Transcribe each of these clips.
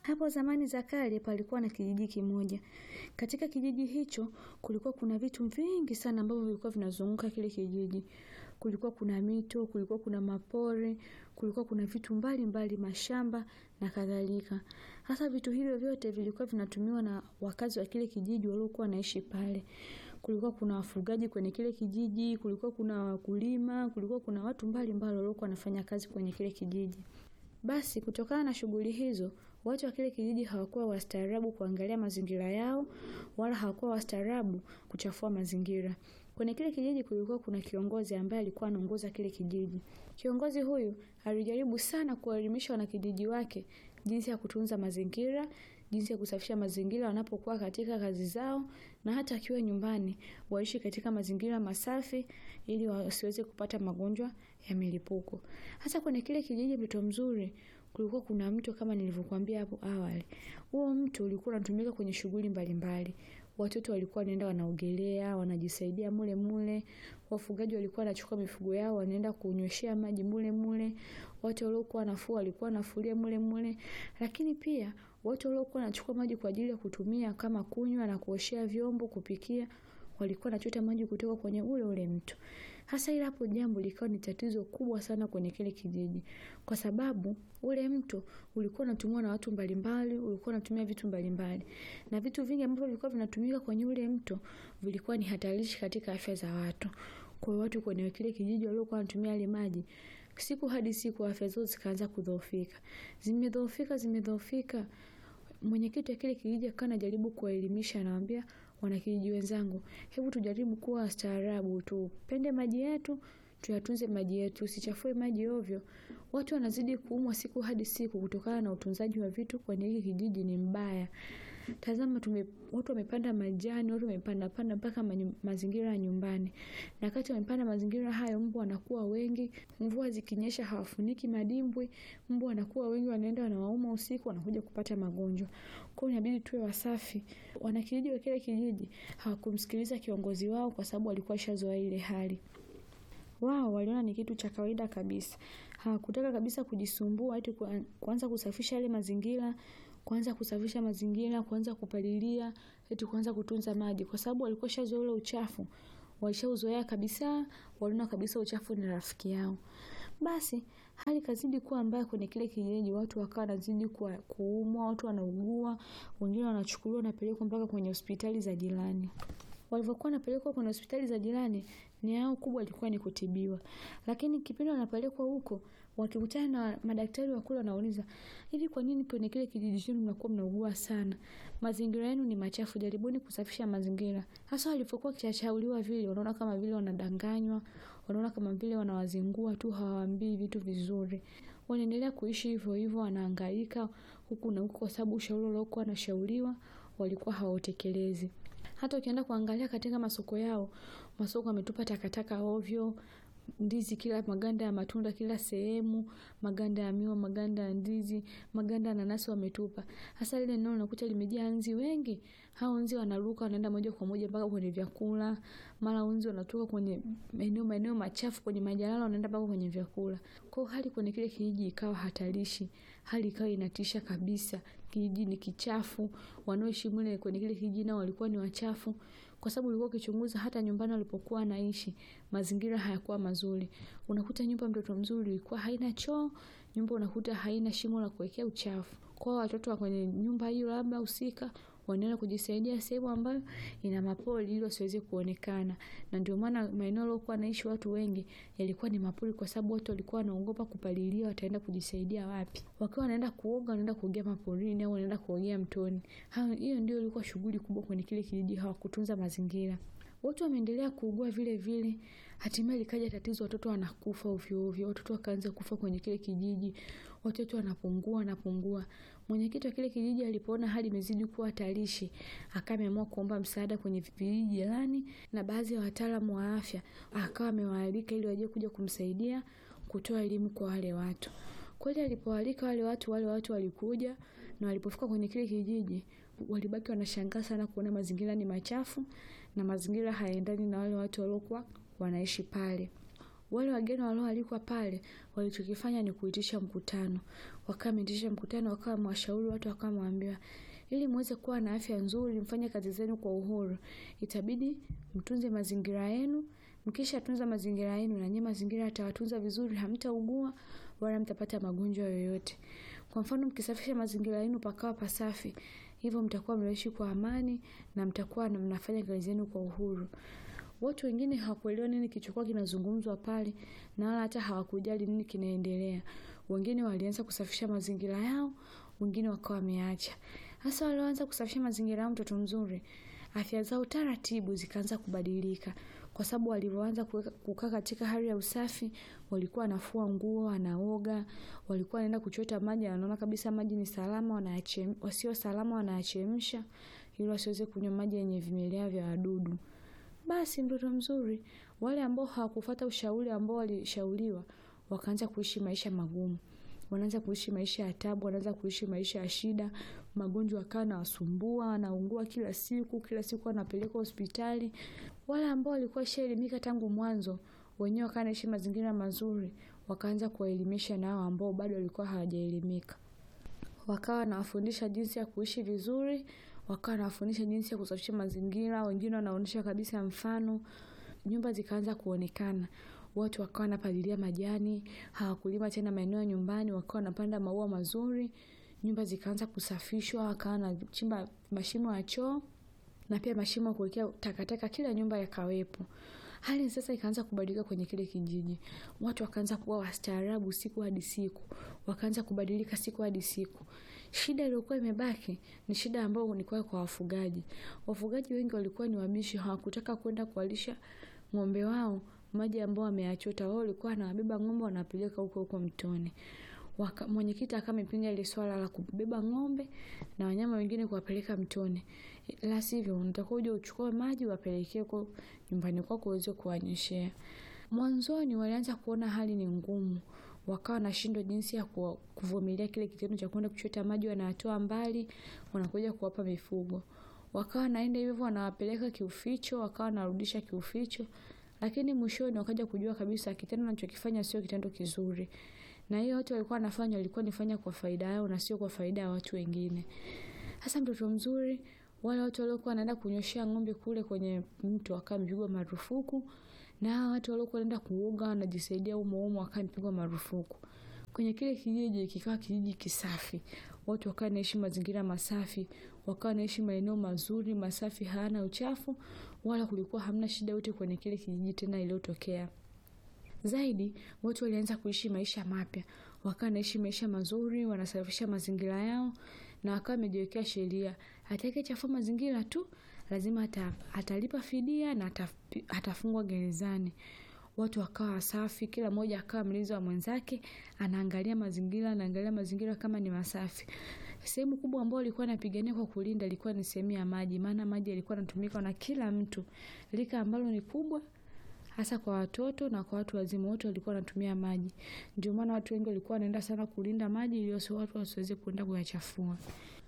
Hapo zamani za kale palikuwa na kijiji kimoja. Katika kijiji hicho kulikuwa kuna vitu vingi sana ambavyo vilikuwa vinazunguka kile kijiji. Kulikuwa kuna mito, kulikuwa kuna mapori, kulikuwa kuna vitu mbali mbali, mashamba na kadhalika. Hasa vitu hivyo vyote vilikuwa vinatumiwa na wakazi wa kile kijiji waliokuwa wanaishi pale. Kulikuwa kuna wafugaji kwenye kile kijiji, kulikuwa kuna wakulima, kulikuwa kuna watu mbali mbali waliokuwa wanafanya kazi kwenye kile kijiji. Basi kutokana na shughuli hizo, watu wa kile kijiji hawakuwa wastaarabu kuangalia mazingira yao, wala hawakuwa wastaarabu kuchafua mazingira. Kwenye kile kijiji kulikuwa kuna kiongozi ambaye alikuwa anaongoza kile kijiji. Kiongozi huyu alijaribu sana kuwaelimisha wanakijiji wake jinsi ya kutunza mazingira, jinsi ya kusafisha mazingira wanapokuwa katika kazi zao na hata akiwa nyumbani waishi katika mazingira masafi ili wasiweze kupata magonjwa ya milipuko. Hasa kwenye kile kijiji Mto Mzuri kulikuwa kuna mto kama nilivyokuambia hapo awali. Huo mto ulikuwa unatumika kwenye shughuli mbalimbali. Watoto walikuwa wanaenda wanaogelea, wanajisaidia mule mule. Wafugaji walikuwa wanachukua mifugo yao wanaenda kunyweshea maji mule mule. Watu waliokuwa wanafua walikuwa wanafulia mule mule. Lakini pia watu waliokuwa wanachukua maji kwa ajili ya kutumia kama kunywa na kuoshea vyombo, kupikia, walikuwa wanachota maji kutoka kwenye ule ule mto. Hasa ila hapo jambo likawa ni tatizo kubwa sana kwenye kile kijiji. Kwa sababu ule mto ulikuwa unatumiwa na watu mbalimbali, ulikuwa unatumia vitu mbalimbali. Na vitu vingi ambavyo vilikuwa vinatumika kwenye ule mto vilikuwa ni hatarishi katika afya za watu. Kwa hiyo watu kwenye kile kijiji waliokuwa wanatumia yale maji, siku hadi siku afya zao zikaanza kudhoofika. Zimedhoofika, zimedhoofika. Mwenyekiti wa kile kijiji akawa anajaribu kuwaelimisha anawaambia wanakijiji wenzangu, hebu tujaribu kuwa wastaarabu, tupende maji yetu, tuyatunze maji yetu, usichafue maji ovyo. Watu wanazidi kuumwa siku hadi siku kutokana na utunzaji wa vitu kwenye hiki kijiji ni mbaya. Tazama tume, watu wamepanda majani, watu wamepanda panda mpaka manyu- mazingira ya nyumbani. Na wakati wamepanda mazingira hayo, mbu wanakuwa wengi, mvua zikinyesha hawafuniki madimbwi, mbu wanakuwa wengi, wanaenda wanawauma usiku, wanakuja kupata magonjwa. Kwa hiyo inabidi tuwe wasafi. Wanakijiji wa kile kijiji hawakumsikiliza kiongozi wao kwa sababu walikuwa washazoea ile hali. Wao waliona ni kitu cha kawaida kabisa. Hawakutaka kabisa kujisumbua eti kuan- kuanza kusafisha yale mazingira, kuanza kusafisha mazingira, kuanza kupalilia, eti kuanza kutunza maji kwa sababu walikuwa washazoea ule uchafu. Walishauzoea kabisa, waliona kabisa uchafu ni rafiki yao. Basi hali kazidi kuwa mbaya kwenye kile kijiji, watu wakawa wanazidi kuwa- kuumwa, watu wanaugua, wengine wanachukuliwa wanapelekwa mpaka kwenye hospitali za jirani. Walivyokuwa wanapelekwa kwenye hospitali za jirani, nia yao kubwa ilikuwa ni kutibiwa. Lakini kipindi wanapelekwa huko, wakikutana na madaktari wa kule wanauliza, hivi kwa nini kwenye kile kijiji chenu mnakuwa mnaugua sana? Mazingira yenu ni machafu, jaribuni kusafisha mazingira. Hasa walivyokuwa wakishashauriwa vile, wanaona kama vile wanadanganywa, wanaona kama vile wanawazingua tu, hawaambii vitu vizuri. Wanaendelea kuishi hivyo hivyo, wanahangaika huku na huku kwa sababu ushauri waliokuwa wanashauriwa walikuwa hawautekelezi. Hata ukienda kuangalia katika masoko yao, masoko wametupa takataka ovyo, ndizi kila maganda ya matunda kila sehemu, maganda ya miwa, maganda ya ndizi, maganda ya nanasi wametupa. Hasa lile eneo unakuta limejaa nzi wengi. Hao nzi wanaruka wanaenda moja kwa moja mpaka kwenye vyakula. Mara nzi wanatoka kwenye maeneo maeneo machafu kwenye majalala wanaenda mpaka kwenye vyakula. Kwa hiyo hali kwenye kile kijiji ikawa hatarishi. Hali ikawa inatisha kabisa. Kijiji ni kichafu. Wanaoishi mle kwenye kile kijiji nao walikuwa ni wachafu. Kwa sababu ulikuwa ukichunguza hata nyumbani walipokuwa wanaishi, mazingira hayakuwa mazuri. Unakuta nyumba Mtoto Mzuri ilikuwa haina choo, nyumba unakuta haina shimo la kuwekea uchafu. Kwa hiyo watoto wa kwenye nyumba hiyo labda husika wanaenda kujisaidia sehemu ambayo ina mapori ili wasiweze kuonekana. Na ndio maana maeneo yaliokuwa wanaishi watu wengi yalikuwa ni mapori kwa sababu watu walikuwa wanaogopa kupalilia wataenda kujisaidia wapi. Wakiwa wanaenda kuoga wanaenda kuogea maporini au wanaenda kuogea mtoni. Hayo hiyo ndio ilikuwa shughuli kubwa kwenye kile kijiji hawakutunza mazingira. Watu wameendelea kuugua vile vile, hatimaye likaja tatizo, watoto wanakufa ovyo ovyo, watoto wakaanza kufa kwenye kile kijiji, watoto wanapungua wanapungua. Mwenyekiti wa kile kijiji alipoona hali imezidi kuwa hatarishi, akawa ameamua kuomba msaada kwenye vijiji jirani na baadhi ya wataalamu wa afya, akawa amewaalika ili waje kuja kumsaidia kutoa elimu kwa wale watu. Kweli alipowaalika wale watu, wale watu walikuja na walipofika kwenye kile kijiji walibaki wanashangaa sana kuona mazingira ni machafu na mazingira hayaendani na wale watu waliokuwa wanaishi pale. Wale wageni walioalikwa pale walichokifanya ni kuitisha mkutano. Wakawa wameitisha mkutano, wakawa wamewashauri watu, wakawa wamewaambia ili muweze kuwa na afya nzuri, mfanye kazi zenu kwa uhuru, itabidi mtunze mazingira yenu. Mkisha tunza mazingira yenu, na nyinyi mazingira yatawatunza vizuri, hamtaugua wala mtapata magonjwa yoyote. Kwa mfano, mkisafisha mazingira yenu pakawa pasafi, hivyo mtakuwa mnaishi kwa amani na mtakuwa mnafanya kazi zenu kwa uhuru. Watu wengine hawakuelewa nini kilichokuwa kinazungumzwa pale na wala hata hawakujali nini kinaendelea. Wengine walianza kusafisha mazingira yao, wengine wakawa wameacha. Hasa walioanza kusafisha mazingira yao, mtoto mzuri, afya zao taratibu zikaanza kubadilika, kwa sababu walivyoanza kukaa katika hali ya usafi, walikuwa wanafua nguo, wanaoga, walikuwa wanaenda kuchota maji, wanaona kabisa maji ni salama, wanayachemsha, wasio salama wanayachemsha, ili wasiweze kunywa maji yenye vimelea vya wadudu. Basi mtoto mzuri, wale ambao hawakufuata ushauri ambao walishauriwa, wakaanza kuishi maisha magumu. Wanaanza kuishi maisha ya taabu, wanaanza kuishi maisha ya shida, magonjwa yakawa yanawasumbua, wanaungua kila siku, kila siku wanapelekwa hospitali. Wale ambao walikuwa washaelimika tangu mwanzo, wenyewe wakawa wanaishi mazingira mazuri, wakaanza kuwaelimisha na hao ambao bado walikuwa hawajaelimika. Wakawa wanawafundisha jinsi ya kuishi vizuri, wakawa wanawafundisha jinsi ya kusafisha mazingira, wengine wanaonyesha kabisa mfano. Nyumba zikaanza kuonekana, watu wakawa wanapalilia majani, hawakulima tena maeneo ya nyumbani, wakawa wanapanda maua mazuri. Nyumba zikaanza kusafishwa, wakawa wanachimba mashimo ya choo na pia mashimo ya kuwekea takataka, kila nyumba yakawepo. Hali sasa ikaanza kubadilika kwenye kile kijiji. Watu wakaanza kuwa wastaarabu siku hadi siku, wakaanza kubadilika siku hadi siku. Shida iliyokuwa imebaki ni shida ambayo ilikuwa kwa wafugaji. Wafugaji wengi walikuwa ni wabishi, hawakutaka kwenda kuwalisha ng'ombe wao maji ambao wameyachota. Wao walikuwa wanawabeba ng'ombe wanapeleka huko huko mtoni. Mwenyekiti akawa amepinga ile swala la kubeba ng'ombe na wanyama wengine kuwapeleka mtoni. La sivyo unatakiwa uje uchukue maji wapelekee huko nyumbani kwako uweze kuwanyeshea. Mwanzoni walianza kuona hali ni ngumu, wakawa wanashindwa jinsi ya kuvumilia kile kitendo cha kwenda kuchota maji, wanatoa mbali, wanakuja kuwapa mifugo. Wakawa wanaenda hivyo, wanawapeleka kiuficho, wakawa wanarudisha kiuficho, lakini mwishoni wakaja kujua kabisa kitendo wanachokifanya sio kitendo kizuri, na hiyo watu walikuwa wanafanya walikuwa wanafanya kwa faida yao na sio kwa faida ya watu wengine. Hasa mtoto mzuri, wale watu waliokuwa wanaenda kunyoshea ng'ombe kule kwenye mto wakawa wamepigwa marufuku, na hao watu waliokuwa wanaenda kuoga wanajisaidia humo humo wakawa wamepigwa marufuku. Kwenye kile kijiji kikawa kijiji kisafi, watu wakawa wanaishi mazingira masafi, wakawa wanaishi maeneo mazuri masafi, hayana uchafu, wala kulikuwa hamna shida yote kwenye kile kijiji tena iliyotokea. Zaidi, watu walianza kuishi maisha mapya, wakawa wanaishi maisha mazuri, wanasafisha mazingira yao, na wakawa wamejiwekea sheria, atakayechafua mazingira tu lazima atalipa fidia na atafungwa gerezani. Watu wakawa wasafi, kila mmoja akawa mlinzi wa mwenzake, anaangalia mazingira, anaangalia mazingira kama ni masafi. Sehemu kubwa ambayo walikuwa wanapigania kwa kulinda ilikuwa ni sehemu ya maji, maana maji yalikuwa yanatumika na kila mtu, lika ambalo ni kubwa hasa kwa watoto na kwa watu wazima, wote walikuwa wanatumia maji. Ndio maana watu wengi walikuwa wanaenda sana kulinda maji ili watu wasiweze kuenda kuyachafua.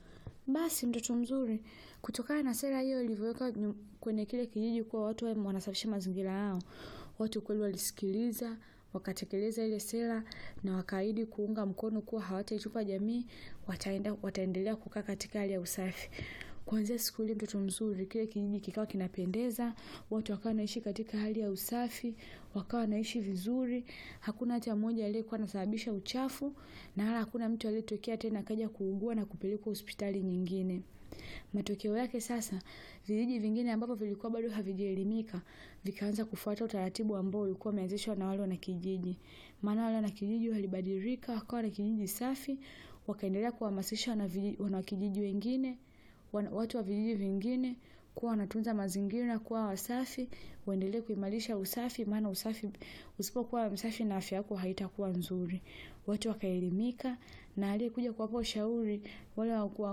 Basi mtoto mzuri, kutokana na sera hiyo ilivyoweka kwenye kile kijiji kuwa watu wanasafisha mazingira yao, watu kweli walisikiliza, wakatekeleza ile sera na wakaahidi kuunga mkono kuwa hawataitupa jamii, wataenda wataendelea kukaa katika hali ya usafi. Kuanzia siku ile mtoto mzuri, kile kijiji kikawa kinapendeza, watu wakawa wanaishi katika hali ya usafi, wakawa wanaishi vizuri, hakuna hata mmoja aliyekuwa anasababisha uchafu, na wala hakuna mtu aliyetokea tena akaja kuugua na kupelekwa hospitali nyingine. Matokeo yake sasa, vijiji vingine ambavyo vilikuwa bado havijaelimika, vikaanza kufuata utaratibu ambao ulikuwa umeanzishwa na wale wanakijiji. Maana wale wanakijiji walibadilika, wakawa na kijiji safi, wakaendelea kuhamasisha wanakijiji wengine, watu wa vijiji vingine kuwa wanatunza mazingira, kuwa wasafi, waendelee kuimarisha usafi, maana usafi usipokuwa msafi na afya yako haitakuwa nzuri. Watu wakaelimika na aliyekuja kuwapa ushauri wale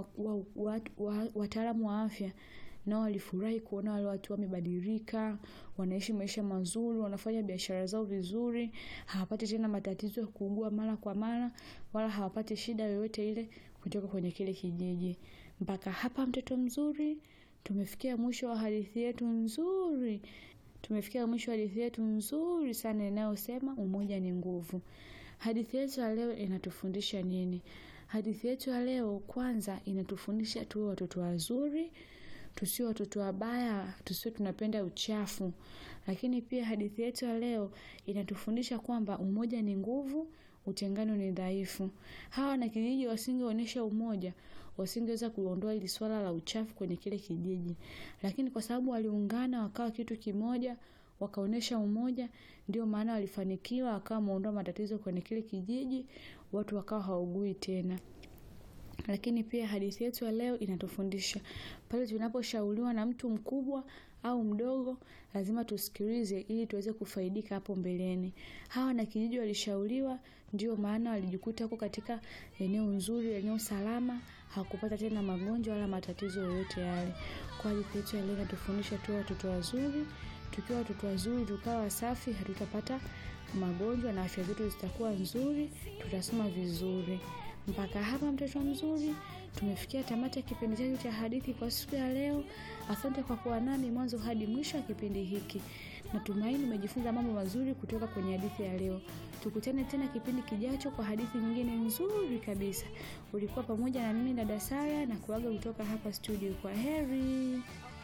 wataalamu wa afya nao walifurahi kuona wale watu wamebadilika, wanaishi maisha mazuri, wanafanya biashara zao vizuri, hawapati tena matatizo ya kuugua mara kwa mara, wala hawapati shida yoyote ile kutoka kwenye kile kijiji. Mpaka hapa mtoto mzuri, tumefikia mwisho wa hadithi yetu nzuri. tumefikia mwisho wa hadithi yetu nzuri sana inayosema umoja ni nguvu. Hadithi yetu ya leo inatufundisha nini? Hadithi yetu ya leo kwanza inatufundisha tuwe watoto wazuri, tusiwe watoto wabaya, tusiwe tunapenda uchafu. Lakini pia hadithi yetu ya leo inatufundisha kwamba umoja ni nguvu, utengano ni dhaifu. Hawa wanakijiji wasingeonyesha umoja, wasingeweza kuondoa hili swala la uchafu kwenye kile kijiji. Lakini kwa sababu waliungana wakawa kitu kimoja, wakaonyesha umoja, ndio maana walifanikiwa, wakawa wameondoa matatizo kwenye kile kijiji, watu wakawa hawaugui tena. Lakini pia hadithi yetu ya leo inatufundisha pale tunaposhauriwa na mtu mkubwa au mdogo, lazima tusikilize ili tuweze kufaidika hapo mbeleni. Hawa wanakijiji walishauriwa, ndio maana walijikuta huko katika eneo nzuri, eneo salama, hawakupata tena magonjwa wala matatizo yoyote yale. Kwa hadithi yetu ya leo inatufundisha tuwe watoto wazuri, tukiwa watoto wazuri, tukawa wasafi, hatutapata magonjwa na afya zetu zitakuwa nzuri, tutasoma vizuri. Mpaka hapa mtoto mzuri, tumefikia tamati ya kipindi chetu cha hadithi kwa siku ya leo. Asante kwa kuwa nami mwanzo hadi mwisho wa kipindi hiki. Natumaini umejifunza mambo mazuri kutoka kwenye hadithi ya leo. Tukutane tena kipindi kijacho kwa hadithi nyingine nzuri kabisa. Ulikuwa pamoja na mimi dada Sara na kuaga kutoka hapa studio. Kwa heri.